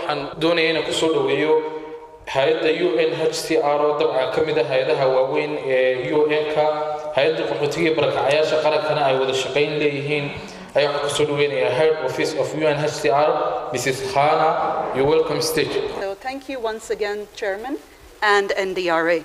waxaan doonaya inaan kusoo dhoweeyo hay-adda u n h c r oo dabcan ka mid ah hay-adaha waaweyn ee u n-ka hay-adda qaxootiga iyo barakacayaasha qarankana ay wada shaqayn leeyihiin ayaa waxaan kusoo dhaweynayaa head office of u n h c r mrs khana you welcome stage So thank you once again, Chairman and NDRA.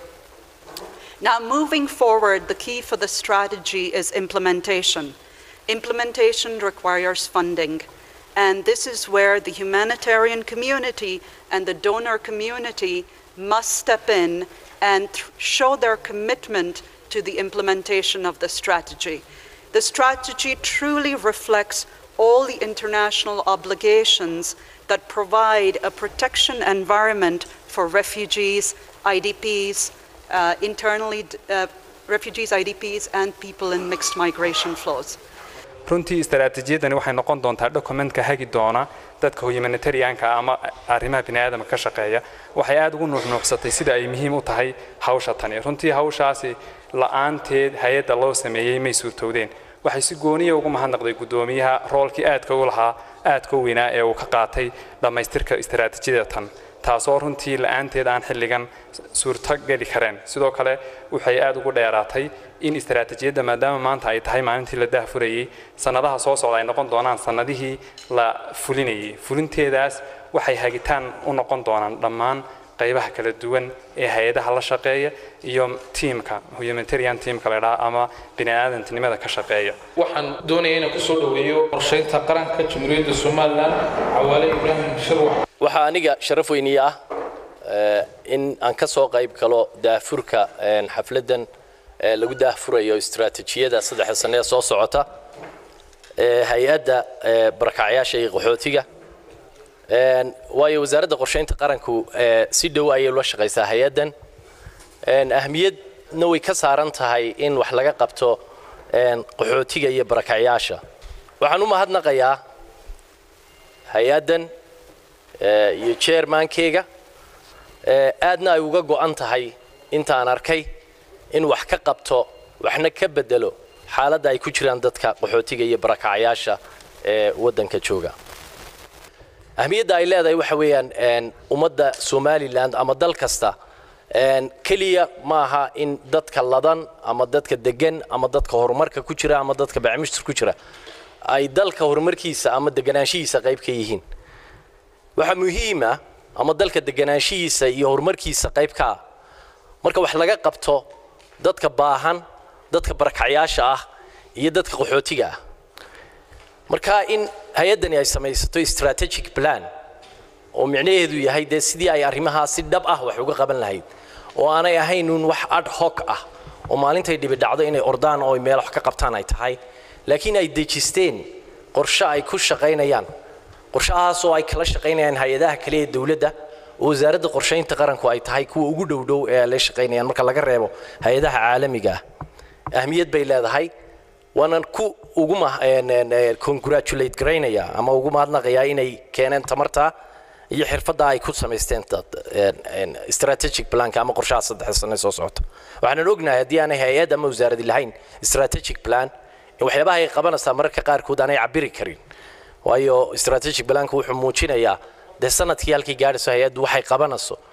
Now, moving forward, the key for the strategy is implementation. Implementation requires funding, and this is where the humanitarian community and the donor community must step in and th- show their commitment to the implementation of the strategy. The strategy truly reflects all the international obligations that provide a protection environment for refugees, IDPs, uh, internally uh, refugees, IDPs, and people in mixed migration flows. runtii istaraatiijiyadani waxay noqon doontaa dokumentka hagi doona dadka humanitarianka ama arrimaha biniaadamka ka shaqeeya waxay aada ugu nuuxnuuxsatay sida ay muhiim u tahay hawsha tani runtii hawshaasi la-aanteed hay-adda loo sameeyey may suurtowdeen waxay si gooniya ugu mahadnaqday guddoomiyaha roolkii aadka u lahaa aadka u weynaa ee uu ka qaatay dhammaystirka istaraatiijiyada tan taasoo runtii la-aanteed aan xilligan suurto geli kareen sidoo kale waxay aada ugu dheeraatay in istaraatiijiyadda maadaama maanta ay tahay maalintii la daahfurayey sannadaha soo socda ay noqon doonaan sannadihii la fulinayey fulinteedaas waxay hagitaan u noqon doonaan dhammaan qaybaha kala duwan ee hay-adaha la shaqeeya iyo tiimka humanitarian teamka la idhaha ama bini'aadantinimada ka shaqeeya waxaan doonaya inaan kusoo dhoweeyo qorshaynta qaranka jamhuuriyadda somalilan cawaale ibraahim shirwax waxaa aniga sharaf weyniye ah eh, in aan ka soo qayb galo daahfurka eh, xafladdan eh, lagu daahfurayo istiraatiijiyada saddexda sane ee soo socota ee hay-adda eh, barakacyaasha iyo qaxootiga En, waayo wasaaradda qorshaynta qaranku eh, si dhow ayay ula shaqaysaa hay-addan En, ahmiyadna way ka saaran tahay in wax laga qabto en, qaxootiga iyo barakacyaasha waxaan u mahadnaqayaa hay-addan eh, iyo chairmankeyga eh, aadna ay uga go'an tahay intaan arkay in wax ka qabto waxna ka bedelo xaaladda ay ku jiraan dadka qaxootiga iyo barakacyaasha ee waddanka jooga ahmiyadda ay leedahay waxa weeyaan en, ummadda somaliland ama dal kasta en, keliya ma aha in dadka ladan ama dadka degan ama dadka horumarka ku jira ama dadka bacmishtir ku jira ay dalka horumarkiisa ama deganaanshihiisa qayb ka yihiin waxaa muhiim ah ama dalka deganaanshihiisa iyo horumarkiisa qayb ka ah marka wax laga qabto dadka baahan dadka barakacyaasha ah iyo dadka qaxootiga ah marka in hay-addani ay samaysato strategic plan oo micnaheedu yahay dee sidii ay arrimahaa si dhab ah wax uga qaban lahayd oo aanay ahayn uun wax ad hoc ah oo maalintay dhibi dhacdo inay ordaan oo ay meel wax ka qabtaan ay tahay laakiin ay dejisteen qorshe ay ku shaqaynayaan qorshahaas oo ay kala shaqaynayaan hay-adaha kale ee dowladda oo wasaaradda qorshaynta qaranku ay tahay kuwa ugu dhow dhow ee ay la shaqaynayaan marka laga reebo hay-adaha caalamiga ah ahmiyad bay leedahay waanan ku ugu congratulate garaynaya ama ugu mahadnaqayaa inay keeneen tamarta iyo xirfadda ay ku samaysteen strategic planka ama qorshaha saddex sane soo socota waxaanan ognahay haddii aanay hay-ad ama wasaaradi lahayn strategic plan in waxyaabaha ay qabanaysaa mararka qaarkood aanay cabiri karin waayo strategic planka wuxuu muujinayaa dee sanadkii halkii gaadhayso hay-addu waxay qabanayso